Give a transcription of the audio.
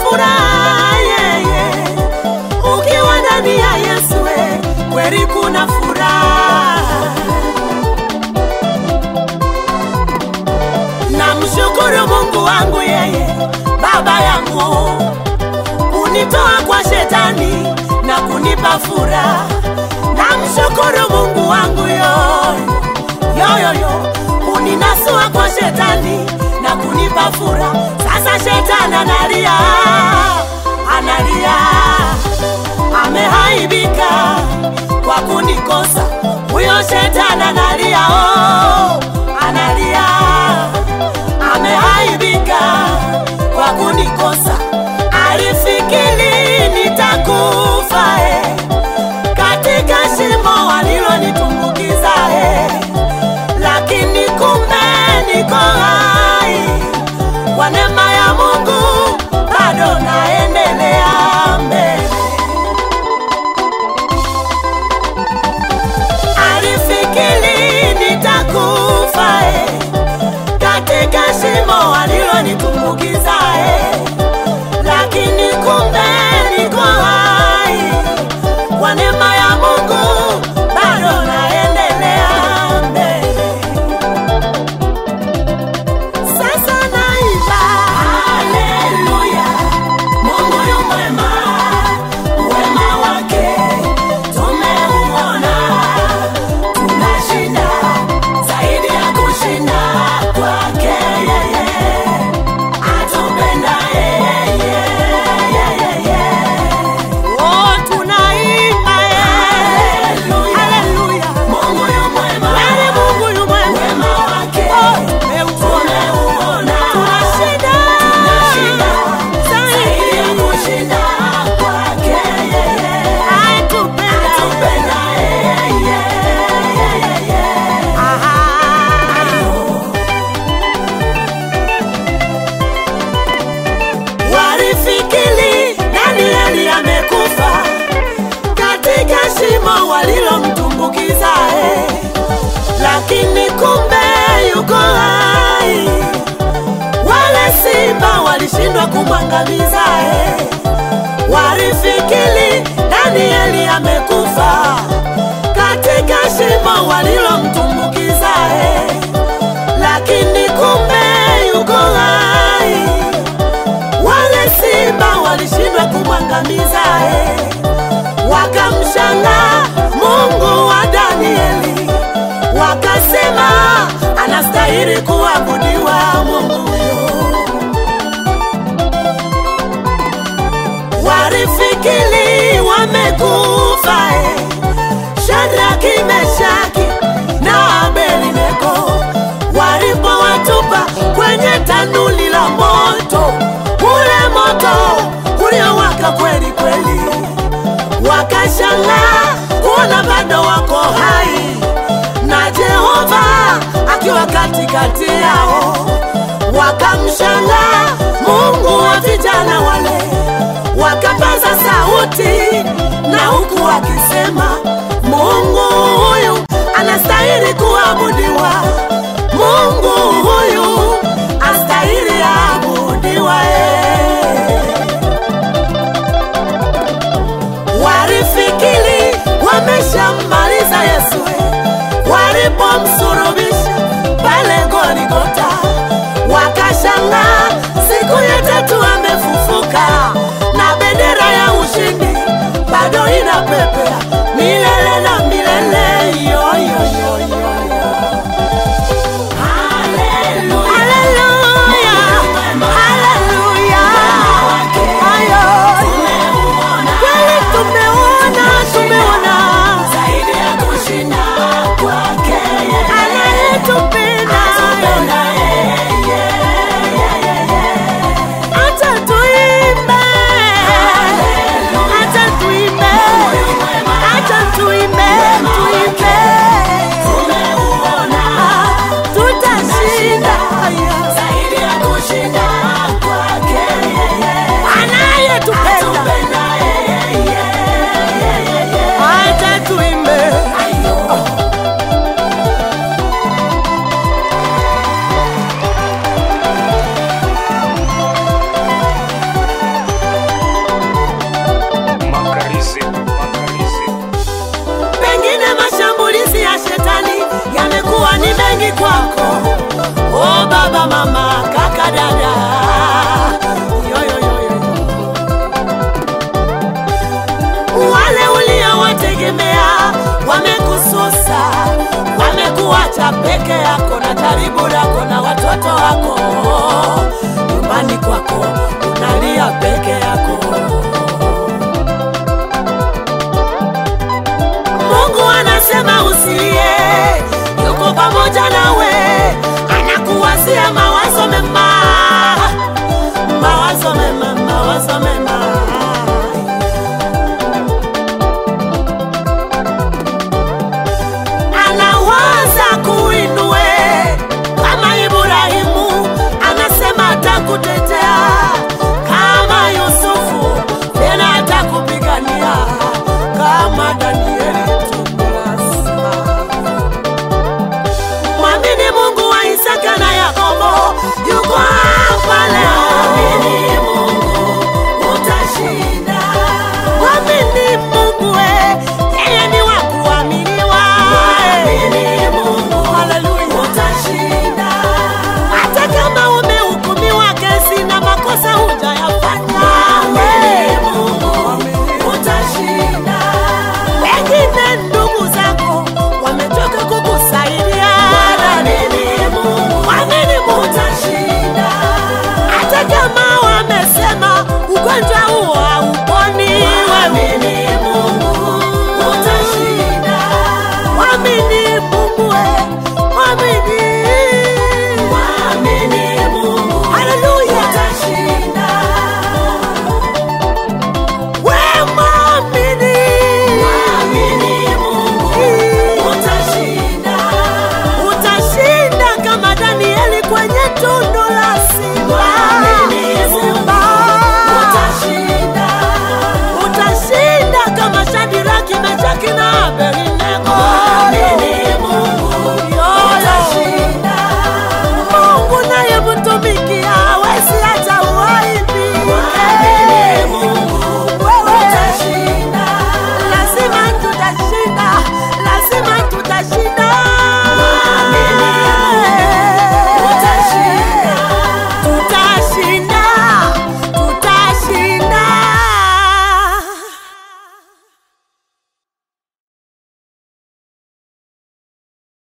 furaha yeye, ukiwa ndani ya Yesu we, kweli kuna furaha. Namshukuru Mungu wangu yeye, baba yangu, unitoa kwa shetani na kunipa furaha. Namshukuru Mungu wangu yoyo yoyoyo, uninasua kwa shetani na kunipa furaha. Sasa shetani analia, analia, amehaibika kwa kunikosa. Huyo shetani analia, oh, analia, amehaibika kwa kunikosa. Alifikiri nitakufa eh, katika shimo walilonitumbukiza eh, lakini kumbe niko hai kwa neema ya Mungu, bado naendelea mbele. Alifikiri nitakufa eh, katika shimo walilonitumbukiza eh, lakini kumbe niko hai kwa neema ya Mungu, bado naendelea mbele. Sasa naimba haleluya, Mungu yu mwema, wema wake tumeuona, tunashinda zaidi ya kushinda kwake yeye, atupenda yeye, yeye. Oh, tunaimba haleluya, haleluya, Mungu yu mwema, Yale Mungu yu mwema, wema wake tumeuona, tunashinda, tunashinda zaidi ya kushinda kwake yeye, atupenda, atupenda yeye, yeye. Aha. Walifikiri Danieli amekufa katika shimo walilomtumbukiza, eh, lakini kumbe yuko hai. Wale simba walishindwa kumwangamiza, eh, walifikiri Danieli amekufa katika shimo walilomtumbukiza, eh, lakini kumbe yuko hai wale simba walishindwa kumwangamiza eh. Wakamshangaa Mungu wa Danieli, wakasema anastahili kuabudiwa Mungu huyo. Walifikiri wamekufa eh. Shadraki, Meshaki na Abednego walipowatupa kwenye tanuli la moto, ule moto uliowaka kweli kweli, wakashangaa kuona bado wako hai na Jehova akiwa katikati yao. Wakamshangaa Mungu wa vijana wale, wakapaza sauti na huku wakisema, Mungu huyu anastahili kuabudiwa, Mungu huyu astahili abudiwa. eh. Walifikiri wameshammaliza Yesu eh, walipomsulubisha pale Goligota, wakashangaa siku ya tatu amefufuka na bendera ya ushindi bado inapepea milele na milele. Yo, yo, yo, yo, yo. Haleluya. Haleluya. Ayo. Kweli tumeona, tumeona. Haleluya. nyumbani kwako. Oh baba, mama, kaka, dada, yo, yo, yo, yo, yo. wale uliowategemea wamekususa, wamekuacha peke yako na karibu lako na watoto wako. Nyumbani kwako unalia peke yako. Mungu anasema usilie, yuko pamoja na